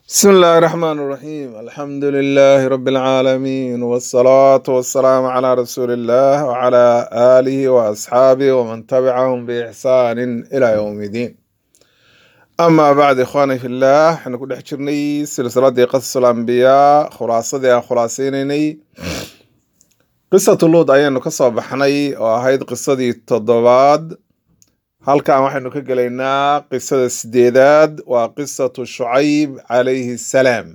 بسم الله الرحمن الرحيم الحمد لله رب العالمين والصلاة والسلام على رسول الله وعلى آله وأصحابه ومن تبعهم بإحسان إلى يوم الدين أما بعد إخواني في الله احنا كنا حجرني سلسلة قصص الأنبياء خلاصة خلاصيني قصة اللوط أيانو كسو بحني وهيد قصة دي التضباد halkan waxaynu ka gelaynaa qisada sideedaad waa qisatu shucayb calayhi salaam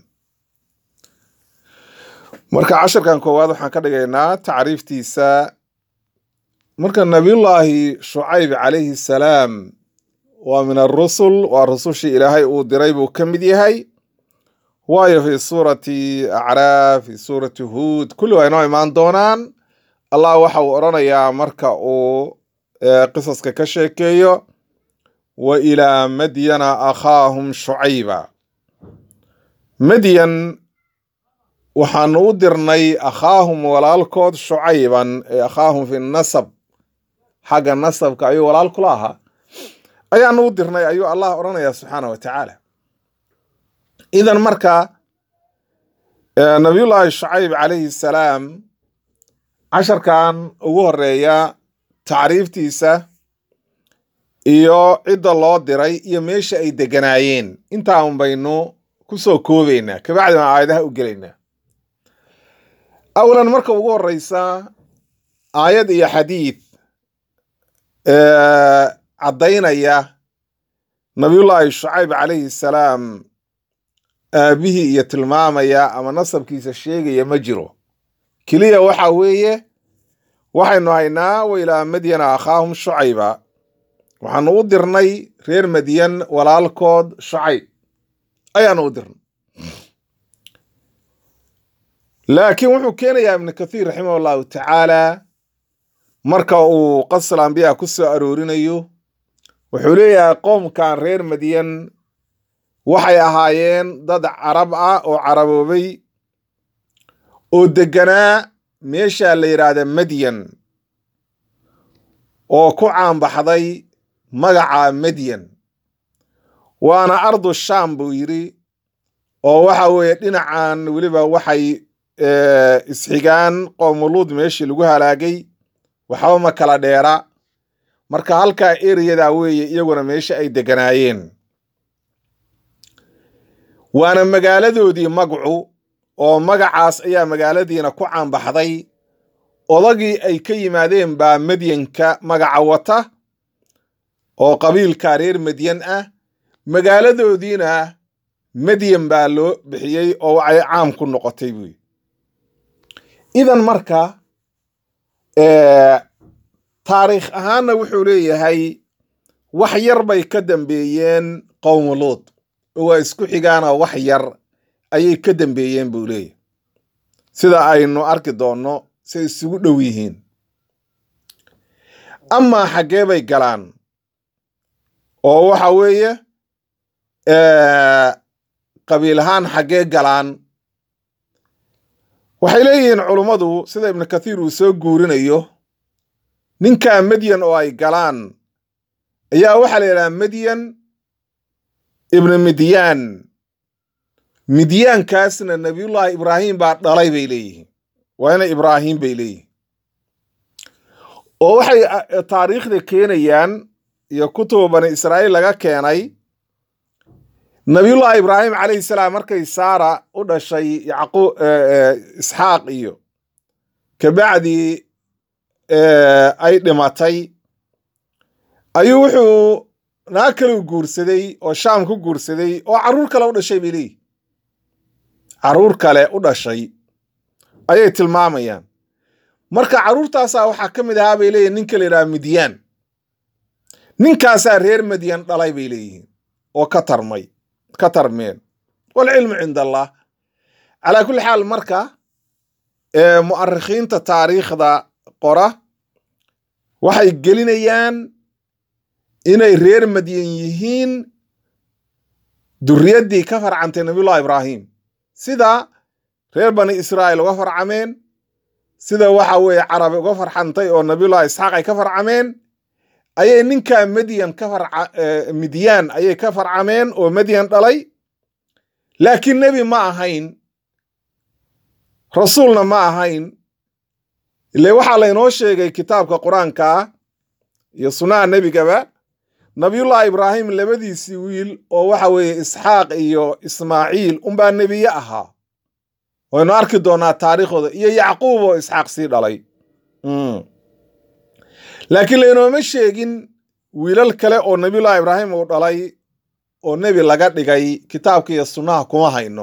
marka casharkan koowaad waxaan ka dhigaynaa tacriiftiisa marka nabiyullaahi shucayb calayhi salaam waa min arusul waa rusushii ilaahay uu diray buu ka mid yahay waayo fi suurati acraaf fi suurati huud kulli waa inoo imaan doonaan allah waxa uu odhanayaa marka uu qisaska ka sheekeeyo wa ilaa madyana akhaahum shucayba madyan waxaanu u dirnay akhaahum walaalkood shucayban ee akhaahum fi nasab xagga nasabka ayuu walaal kula ahaa ayaanu u dirnay ayuu allah odhanaya subxaana wa tacaala idan marka nabiyullaahi shucayb calayhi salaam casharkan ugu horeeya tacriiftiisa iyo cidda loo diray iyo meesha ay deganaayeen intaa un baynu ku soo koobaynaa kabacdi baan aayadaha u gelaynaa awalan marka ugu horeysa aayad iyo xadiid caddaynaya nabiyullaahi shucayb calayhi salaam aabihii iyo tilmaamaya ama nasabkiisa sheegaya ma jiro keliya waxa weeye waxaynu haynaa wa ilaa madyana akhaahum shucayba waxaanu u dirnay reer madyan walaalkood shucayb ayaanu u dirnay laakiin wuxuu keenayaa ibnu kathiir raximah allahu tacaala marka uu qasal ambiyaa ku soo aroorinayo wuxuu leeyahay qoomkan reer madyan waxay ahaayeen dad carab ah oo caraboobay oo deganaa meesha la yidhaahda madyan oo ku caanbaxday magaca madyan waana ardu shaam buu yidhi oo waxa weeye dhinacan weliba waxay isxigaan qoomuluud meeshii lagu halaagay waxba ma kala dheera marka halkaa ereyada weeye iyaguna meesha ay deganaayeen waana magaaladoodii magcu oo magacaas ayaa magaaladiina ku caanbaxday odagii ay ka yimaadeen baa madyanka magaca wata oo qabiilka reer madyan ah magaaladoodiina madyan baa loo bixiyey oo waxay caam ku noqotay buy idan marka taariikh ahaanna wuxuu leeyahay wax yar bay ka dambeeyeen qowmu luud oo waa isku xigaanoo wax yar ayay ka dambeeyeen buu leeyahy sida aynu arki doonno say isugu dhow yihiin amaa xaggee bay galaan oo waxa weeye qabiil ahaan xaggee galaan waxay leeyihiin culummadu sida ibnu kathiir uu soo guurinayo ninkaa madyan oo ay galaan ayaa waxaa la yidhaha madyan ibnu midyaan midyaankaasna nabiyullaahi ibraahim baa dhalay bay leeyihiin waa ina ibraahim bay leeyihiin oo waxay taariikhda keenayaan iyo kutuba bani israa'iil laga keenay nabiyullaahi ibraahim calayhi salaam markay saara u dhashay yacqu isxaaq iyo kabacdii ay dhimatay ayuu wuxuu naag kale u guursaday oo shaam ku guursaday oo carruur kale u dhashay bay leeyihin carruur kale u dhashay ayay tilmaamayaan marka carruurtaasaa waxaa ka mid ahaa bay leeyihin ninka la yidhaha midyaan ninkaasaa reer madyan dhalay bay leeyihiin oo ka tarmay ka tarmeen walcilmu cinda allah calaa kulli xaal marka mu'arikhiinta taariikhda qora waxay gelinayaan inay reer madyan yihiin duriyaddii ka farcantay nabiyullahi ibraahim sida reer bani israa'iil uga farcameen sida waxa weeye carabi uga farxantay oo nabiyullahi isxaaq ay ka farcameen ayay ninkaa madyan ka farca midyaan ayay ka farcameen oo madyan dhalay laakiin nebi ma ahayn rasuulna ma ahayn ile waxaa laynoo sheegay kitaabka qur-aanka ah iyo sunnaha nebigaba nabiyullaahi ibraahim labadiisii wiil oo waxa weeye isxaaq iyo ismaaciil unbaa nebiye ahaa waynu arki doonaa taariikhdooda iyo yacquub oo isxaaq sii dhalay laakiin laynooma sheegin wiilal kale oo nabiyullaahi ibraahim uu dhalay oo nebi laga dhigay kitaabka iyo sunnaha kuma hayno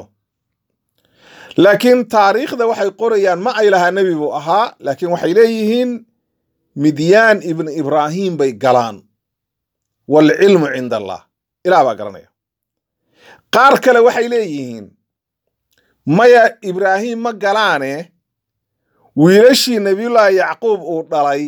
laakiin taariikhda waxay qorayaan ma ay lahaa nebi buu ahaa laakiin waxay leeyihiin midyaan ibnu ibraahim bay galaan waalcilmu cinda allah ilaah baa garanaya qaar kale waxay leeyihiin maya ibraahim ma galaane wiilashii nebiyullaahi yacquub uu dhalay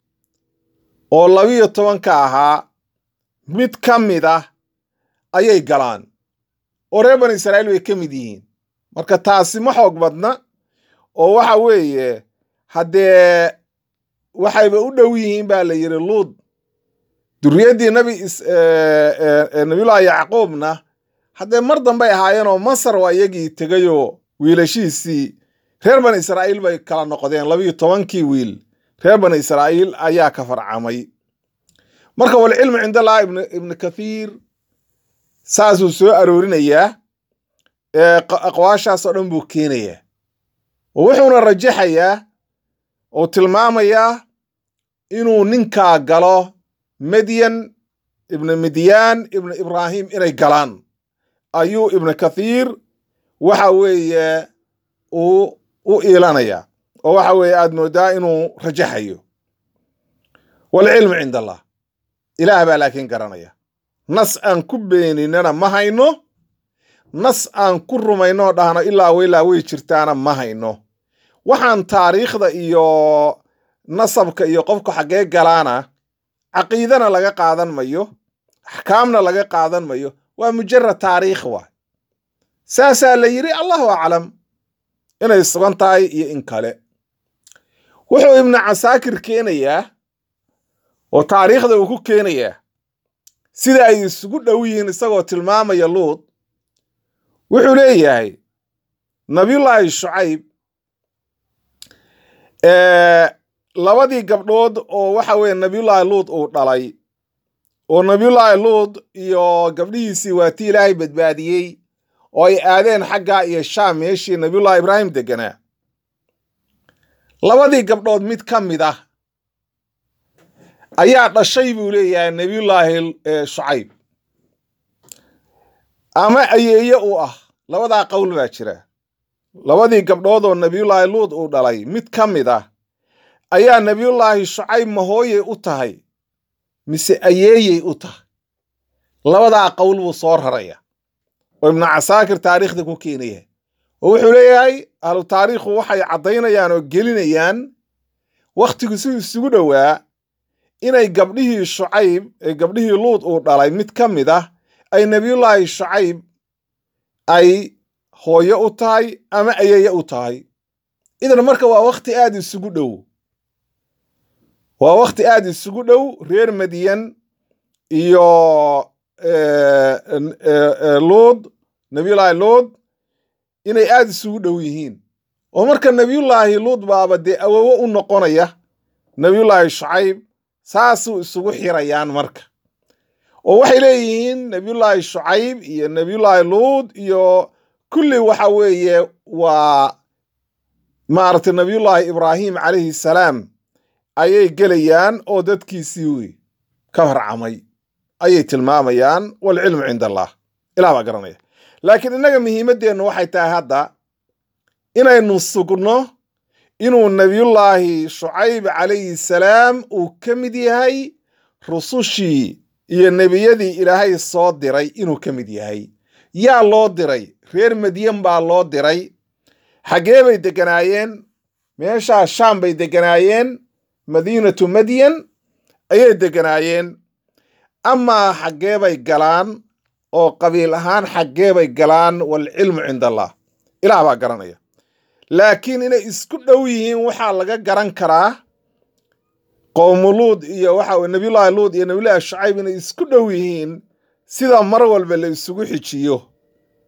oo labiyo tobanka ahaa mid ka mid ah ayay galaan oo reer bani israa'iil bay ka mid yihiin marka taasi ma xoog badna oo waxa weeye haddee waxayba u dhow yihiin baa la yidhi luud duriyaddii nabi nabiyullaahi yacquubna haddee mar dambay ahaayeenoo masar waa iyagii tegayoo wiilashiisii reer bani israa'iil bay kala noqdeen labiyo tobankii wiil reer bani israa'iil ayaa ka farcamay marka walcilmu cind allah ibnu kathiir saasuu soo aroorinayaa aqwaashaas oo dhan buu keenayaa oo wuxuuna rajaxayaa oo tilmaamayaa inuu ninkaa galo medyan ibnu midyaan ibnu ibraahim inay galaan ayuu ibnu kathiir waxa weeye uu u iilanaya oo waxa weeye aad moodaa inuu rajaxayo walcilmu cind allah ilaah baa laakiin garanaya nas aan ku beeninana ma hayno nas aan ku rumayno oo dhahno ilaa wailaa way jirtaana ma hayno waxaan taariikhda iyo nasabka iyo qofku xaggee galaana caqiidana laga qaadan mayo axkaamna laga qaadan mayo waa mujarad taariikh waay saasaa la yidhi allahu aclam inay sugan tahay iyo in kale wuxuu ibnu casaakir keenayaa oo taariikhda uu ku keenayaa sida ay isugu dhow yihiin isagoo tilmaamaya luud wuxuu leeyahay nabiyullaahi shucayb labadii gabdhood oo waxa weeye nabiyullaahi luud uu dhalay oo nabiyullaahi luud iyo gabdhihiisii waa tii ilaahay badbaadiyey oo ay aadeen xaggaa iyo shaam meeshii nabiyullahi ibraahim deganaa labadii gabdhood mid ka mid ah ayaa dhashay buu leeyahay nebiyullaahi shucayb ama ayeeye u ah labadaa qowl baa jira labadii gabdhood oo nebiyullaahi luud uu dhalay mid ka mid ah ayaa nebiyullaahi shucayb mahooyey u tahay mise ayeeyey u tahay labadaa qowl buu soo raraya oo ibnu casaakir taariikhda ku keenaya oo wuxuu leeyahay ahlu taariikhu waxay caddaynayaan oo gelinayaan wakhtigu si isugu dhowaa inay gabdhihii shucayb ee gabdhihii luud uu dhalay mid ka mid ah ay nebiyullaahi shucayb ay hooyo u tahay ama ayeeye u tahay idan marka waa wakhti aad isugu dhow waa wakhti aad isugu dhow reer madiyan iyo luud nebiyullaahi luud inay aad isugu dhow yihiin oo marka nebiyullaahi luud baaba dee awowo u noqonaya nebiyullaahi shucayb saasuu isugu xirayaan marka oo waxay leeyihiin nebiyullaahi shucayb iyo nebiyullaahi luud iyo kulli waxa weeye waa maaragtay nebiyullaahi ibraahim calayhi salaam ayay gelayaan oo dadkiisii wey ka farcamay ayay tilmaamayaan walcilmu cinda allah ilah baa garanaya laakiin innaga muhiimaddeennu waxay tahay hadda inaynu sugno inuu nebiyullaahi shucayb calayhi salaam uu ka mid yahay rusushii iyo nebiyadii ilaahay soo diray inuu ka mid yahay yaa loo diray reer madyan baa loo diray xaggee bay degganaayeen meeshaa shaam bay degganaayeen madiinatu madyan ayay degganaayeen amaa xaggee bay galaan oo qabiil ahaan xaggee bay galaan waalcilmu cinda allah ilaah baa garanaya laakiin inay isku dhow yihiin waxaa laga garan karaa qowmu luud iyo waxa nebiyullaahi luud iyo nebiyullaahi shucayb inay isku dhow yihiin sida mar walba la isugu xijiyo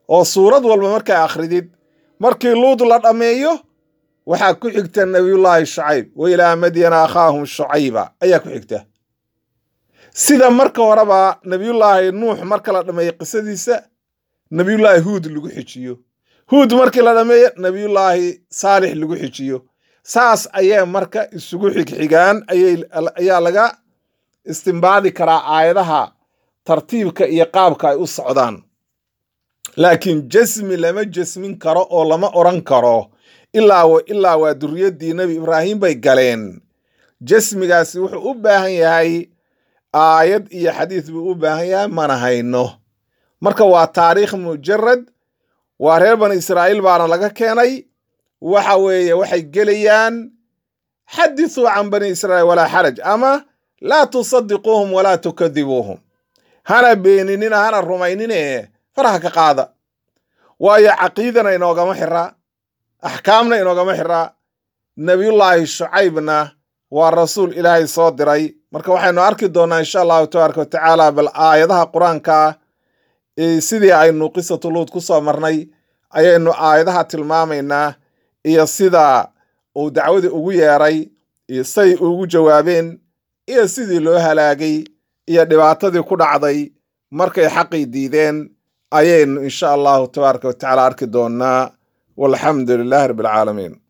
oo suurad walba markaa akhridid markii luud la dhammeeyo waxaa ku xigta nebiyullaahi shucayb wa ilaa madyana akhaahum shucayba ayaa ku xigta sida marka horeba nebiyullaahi nuux marka la dhammeeyo qisadiisa nebiyullaahi huud lagu xijiyo huud markii la dhammeeyo nebiyullaahi saalix lagu xijiyo saas ayay marka isugu xigxigaan ayaa laga istimbaadi karaa aayadaha tartiibka iyo qaabka ay u socdaan laakiin jasmi lama jasmin karo oo lama odran karo ilaa ilaa waa duriyaddii nebi ibraahim bay galeen jasmigaasi wuxuu u baahan yahay aayad iyo xadiis buu u baahan yahay mana hayno marka waa taariikh mujarad waa reer bani israa'iil baana laga keenay waxa weeye waxay gelayaan xadithuu can bani israa'iil walaa xaraj ama laa tusadiquuhum walaa tukadibuuhum hana beeninina hana rumaynine faraha ka qaada waayo caqiidana inoogama xiraa axkaamna inoogama xiraa nebiyullaahi shucaybna waa rasuul ilaahay soo diray marka waxaynu arki doonnaa insha allahu tabaaraka wa tacaala bal aayadaha qur-aanka sidii aynu qisatu luud ku soo marnay ayaynu aayadaha tilmaamaynaa iyo sida uu dacwadii ugu yeeray iyo say ugu jawaabeen iyo sidii loo halaagay iyo dhibaatadii ku dhacday markay xaqii diideen ayaynu insha allahu tabaaraka wa tacaala arki doonnaa walxamdu lilaahi rabbi alcaalamiin